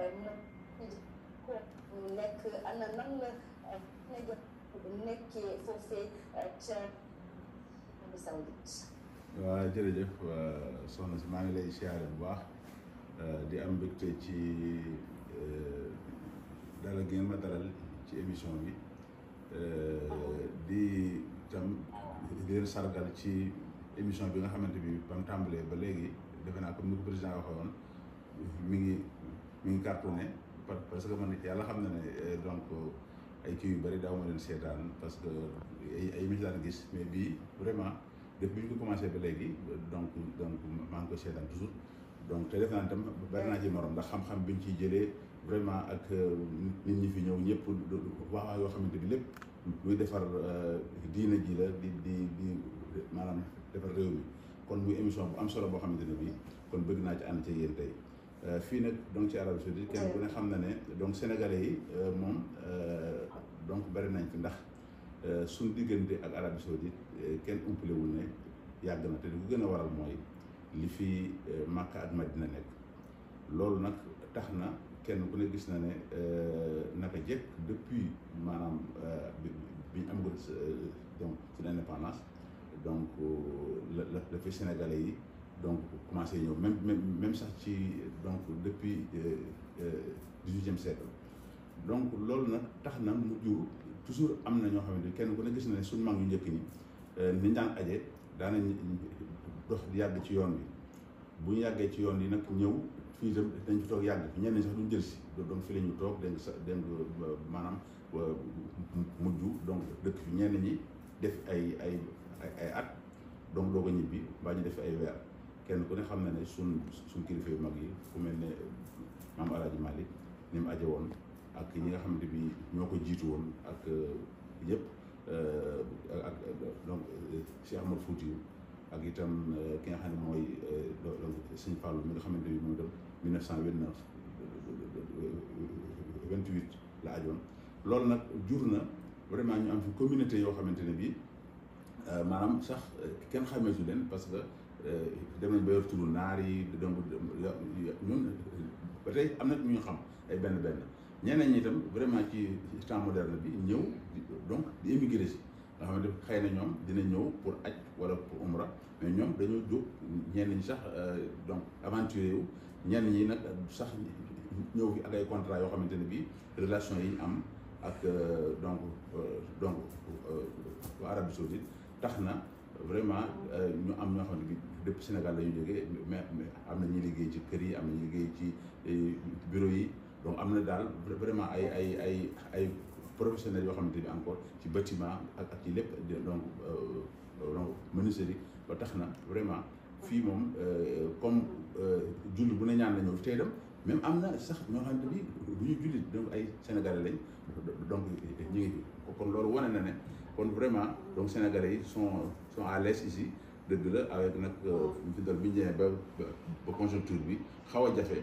mu nekk ana nan la nekkee foofee ca Arabie Saoudite waaw jërëjëf soxna si maa ngi lay siyaare bu baax di am mbégte ci dalal gi ngeen ma dalal ci émission bi di tam di leen sargal ci émission bi nga xamante bi ba mu tàmbalee ba léegi defe naa comme ni ko président waxee woon mi ngi mi ngi cartonné parce que man yàlla xam na ne donc ay kii yu bëri daaw ma leen seetaan parce que ay ay émission daan gis mais bii vraiment depuis bi ñu ko commencé ba léegi donc donc maa ngi koy seetaan toujours donc te def naa tam bari naa ci morom ndax xam-xam bi ñu ciy jëlee vraiment ak nit ñi fi ñëw ñëpp wax yoo xamante bi lépp luy defar diina ji la di di di maanaam defar réew mi kon muy émission bu am solo boo xamante ne bii kon bëgg naa ci ànd ci yéen tey fii nag donc ci Arabie Saoudite kenn ku ne xam na ne donc sénégalais yi moom donc bari nañ fi ndax suñ diggante ak Arabie Saoudite kenn umpalewul ne yàgg na te li ko gën a waral mooy li fi Makka ak Madina nekk loolu nag tax na kenn ku ne gis na ne naka jekk depuis maanaam bi bi ñu am donc ci l'indépendance donc la la la fi sénégalais yi donc commencé ñëw même même même sax ci donc depuis dix-huitième siècle donc loolu nag tax na mu jur toujours am na ñoo xamante ni kenn ku ne gis na ne suñu mag yu njëkk ñi niñ daan aje daanañ dox yàgg ci yoon bi bu ñu yàggee ci yoon yi nag ñëw fii itam dañ fi toog yàgg fi ñenn ñi sax duñ jël si donc fi la ñu toog dégg sa dégg maanaam mujj donc dëkk fi ñenn ñi def ay ay ay at donc doog a ñibbi mbaa ñu def ay weer kenn ku ne xam na ne suñ suñ kilifa yu mag yi fu mel ne maam Alaaji Malick ni mu aje woon ak ñi nga xamante bi ñoo ko jiitu woon ak yëpp ak donc Cheikh Ahmad Foutiou ak itam ki nga xam ne mooy donc Sëñ Fallou mi nga xamante bi moom itam 1929 28 la ajoon loolu nag jur na vraiment ñu am fi communauté yoo xamante ne bii maanaam sax kenn xameetu leen parce que dem nañ ba yor turu naar yi donc ñun ba tey am na ñu ñu xam ay benn benn ñeneen ñi itam vraiment ci temps moderne bi ñëw donc di émigré si nga xamante xëy na ñoom dina ñëw pour aj wala pour umra mais ñoom dañoo jóg ñenn ñi sax donc aventuré wu ñenn ñi nag sax ñëw fi ak ay contrat yoo xamante ne bii relation yi am ak donc donc waa Arabie Saoudite tax na vraiment ñu am ñoo xamante bi depuis Sénégal la ñu jógee mais am na ñuy liggéey ci kër yi am na ñuy liggéey ci bureau yi donc am na daal vraiment ay ay ay ay professionnels yoo xamante bi encore ci bâtiment ak ak ci lépp donc donc menuiserie ba tax na vraiment fii moom comme julli bu ne ñaan la ñëw tey dem même am na sax ñoo xamante bi bu ñu jullit donc ay sénégalais lañ donc ñu ngi fi kon loolu wane na ne kon vraiment donc sénégalais yi sont sont à l'aise ici dëgg la avec nag fi dal bi ñu ñëwee ba ba conjoncture bi xaw a jafe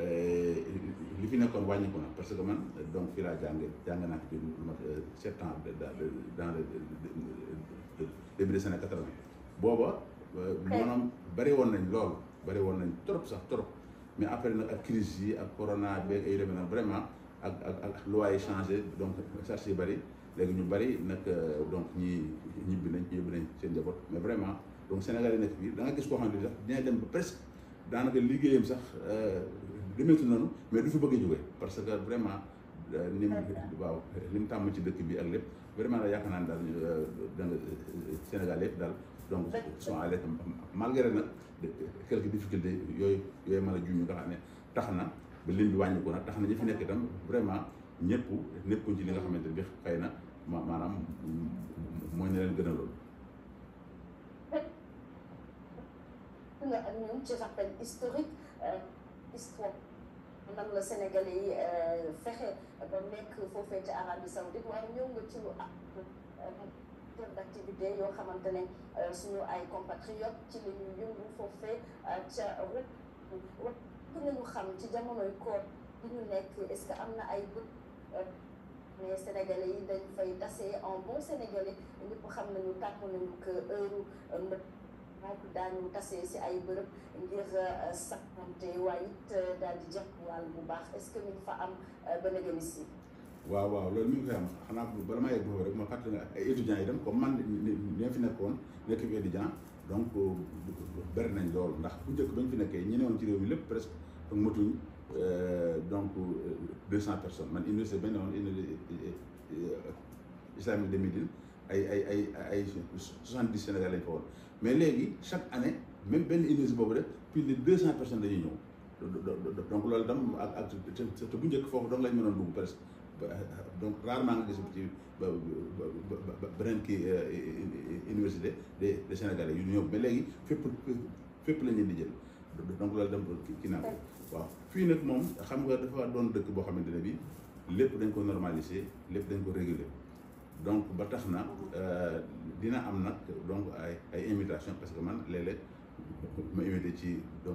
li fi nekkoon wàññi ko na parce que man donc fii laa jàng jàng naa fi lu mat sept ans dans le début des années quatre-vingt booba maanaam bari woon nañ lool bari woon nañ trop sax trop mais après nag ak crise yi ak corona beeg ay demee nag vraiment ak ak ak loi yi changé donc charge yi bari léegi ñu bari nag donc ñi ñibbi nañ ñibbi nañ seen njaboot mais vraiment donc Sénégal yi nekk fii da nga gis koo xam ne sax dina dem ba presque daanaka liggéeyam sax demeetu noonu mais du fi bëgg a jógee parce que vraiment ni mu waaw li mu tàmm ci dëkk bi ak lépp vraiment daal yaakaar naa ne daal da nga Sénégal yëpp daal donc sont à l'aise malgré nag quelques difficultés yooyu yooyu mën a juñu nga xam ne tax na ba lim bi wàññi ko nag tax na ñi fi nekk itam vraiment ñëpp nekkuñ ci li nga xamante bi xëy na ma maanaam mooy ne leen gën a loolu nga ak ñoom ci rappel historique histoire nan la Sénégalais yi fexe ba nekk foofee ca Arabie Saoudite waaye ñëw nga ci lu ak d'activité yoo xamante ne suñu ay compatriotes ci la ñuy yëngu foofee ca rek ku nañu xam ci jamonoy koor bi ñu nekk est-ce que am na ay bët mais Sénégalais yi dañ fay tase en bon Sénégalais ñëpp xam nañu tàmm nañu que heure mbët donc daañu tasee si ay bërëb ngir saxante waaye it daal di jox wàll bu baax est-ce que mi ngi fa am ba léegi si. waaw waaw loolu mi ngi koy am xanaa bala maa yegg foofu rek ma fàttali nga ay étudiants yi dem comme man ni fi nekkoon nekk fi étudiant donc bëri nañ loolu ndax bu njëkk bañ fi nekkee ñi newoon ci réew mi lépp presque matuñ donc deux cent personnes man université bañ ne woon université islamique de Médine ay ay ay ay soixante dix Sénégal lañ fa woon mais léegi chaque année même benn université boobu rek plus de deux cent personnes dañuy ñëw donc loolu tam ak ak te bu njëkk foofu donc lañ mënoon dugg presque donc rarement nga gis ci beneen kii université des des Sénégalais yu ñëw mais léegi fépp fépp la ñu di jël donc loolu dem ki naa ko waaw fii nag moom xam nga dafa doon dëkk boo xamante ne bi lépp dañ ko normaliser lépp dañ ko réguler donc ba tax na dina am nag donc ay ay invitation parce que man léeg-léeg ma invité ci donc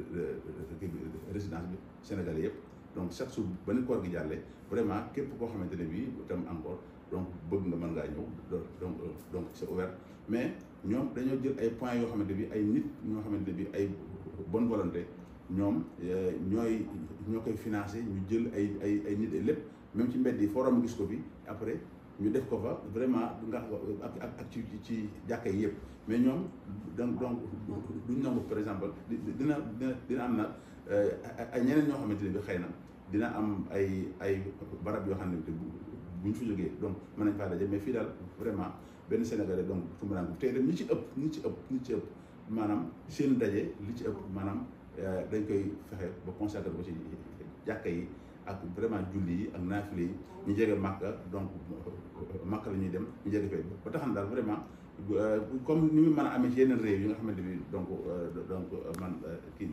résidence bi Sénégalais yëpp donc chaque jour ba ni koor gi jàllee vraiment képp koo xamante ne bii tam encore donc bëgg nga mën ngaa ñëw donc donc c'est ouvert mais ñoom dañoo jël ay points yoo xamante bi ay nit ñoo xamante ne bi ay bonne volonté ñoom ñooy ñoo koy financé ñu jël ay ay ay nit lépp même ci mbedd yi forum gis ko fi après ñu def ko fa vraiment nga ak ak ak ci ci jàkka yi yëpp mais ñoom donc donc duñ nangu par exemple dina dina dina am na ay ñeneen ñoo xamante ne bi xëy na dina am ay ay barab yoo xam ne bu buñ fi jógee donc mën nañ faa daje mais fii daal vraiment benn Sénégalais donc tumuraan tey dem ñi ci ëpp ñi ci ëpp ñi ci ëpp maanaam seen daje li ci ëpp maanaam dañ koy fexe ba consacré ko ci jàkka yi ak vraiment julli yi ak naafile yi ñu jege Màkka donc Màkka la ñuy dem ñu jege fee ba tax na daal vraiment comme ni mu mën a amee ci yeneen réew yi nga xamante bi donc donc man kii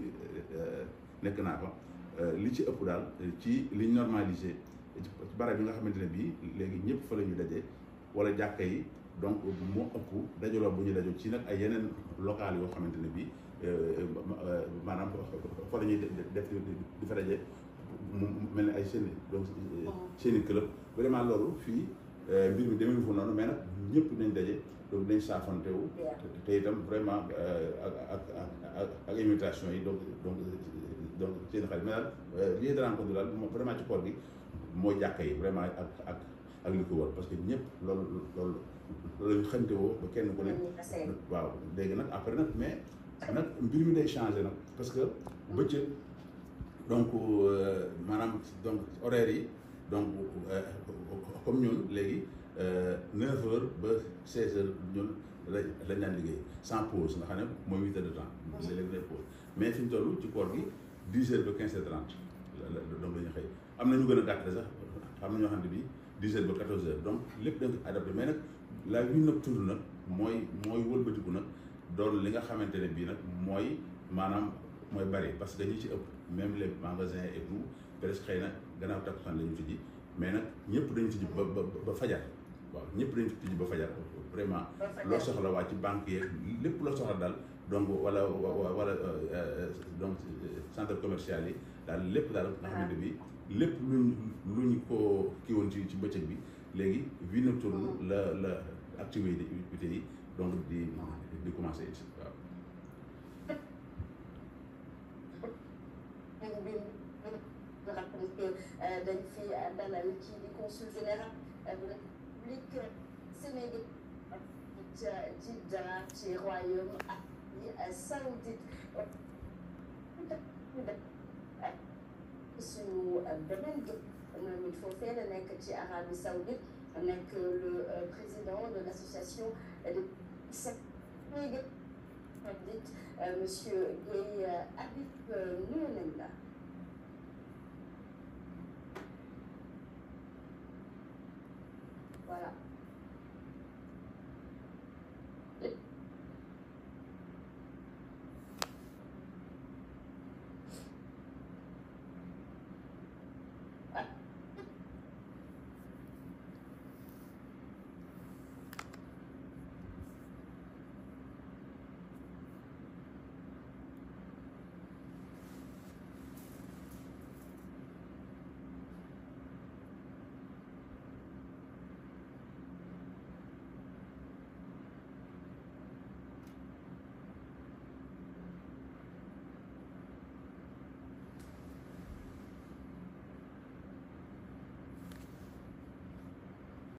nekk naa fa li ci ëpp daal ci liñ normalisé ci barab yi nga xamante ne bii léegi ñëpp fa la ñu daje wala jàkka yi donc moo ëpp dajaloo bu ñu dajoo ci nag ay yeneen local yoo xamante ne bii maanaam fa la ñuy def di fa daje mu mel ni ay seen donc seen i club vraiment loolu fii mbir mi demee fa noonu mais nag ñëpp nañ daje donc dañ saafante wu te itam vraiment ak ak ak ak invitation yi donc donc donc seen xarit mais daal lieu de rencontre daal vraiment ci koor gi mooy jàkka yi vraiment ak ak ak li ko wër parce que ñëpp loolu loolu loolu lañu xamte woo ba kenn ku ne waaw léegi nag après nag mais nag mbir mi day changé nag parce que bëccëg donc maanaam donc horaire yi donc comme ñun léegi neuf heures ba seize heures ñun la lañ daan liggéey sans pause nga xam ne mooy huit heures de temps léeg-léeg lay pause mais fi ñu toll ci koor gi dix heures ba quinze heures trente donc la ñu xëy am na ñu gën a gàtt sax am na ñoo xam ne bii dix heures ba quatorze heures donc lépp dañ ko adapté mais nag la vie nocturne nag mooy mooy wëlbatiku nag doon li nga xamante ne bii nag mooy maanaam mooy bari parce que ñi ci ëpp même les magasins et tout presque xëy na gannaaw takkusaan la ñu tijji mais nag ñëpp dañu tijji ba ba ba fajar waaw ñëpp dañu tijji ba fajar vraiment loo soxla waa ci banque yeeg lépp loo soxla daal donc wala wala donc centre commercial yi daal lépp daal nga xamante bi lépp luñ luñ ko kii woon ci ci bëccëg bi léegi vie nocturne la la activité yi donc di di commencé it waaw dañ fi dalal ci di consul général bu république Sénégal ca Jeddah ci royaume Arabie Saoudite suñu beneen gi moom it foofee la nekk ci Arabie Saoudite nekk le président de l'association de Sénégal monsieur Guèye Habib nuyu nañ la voilà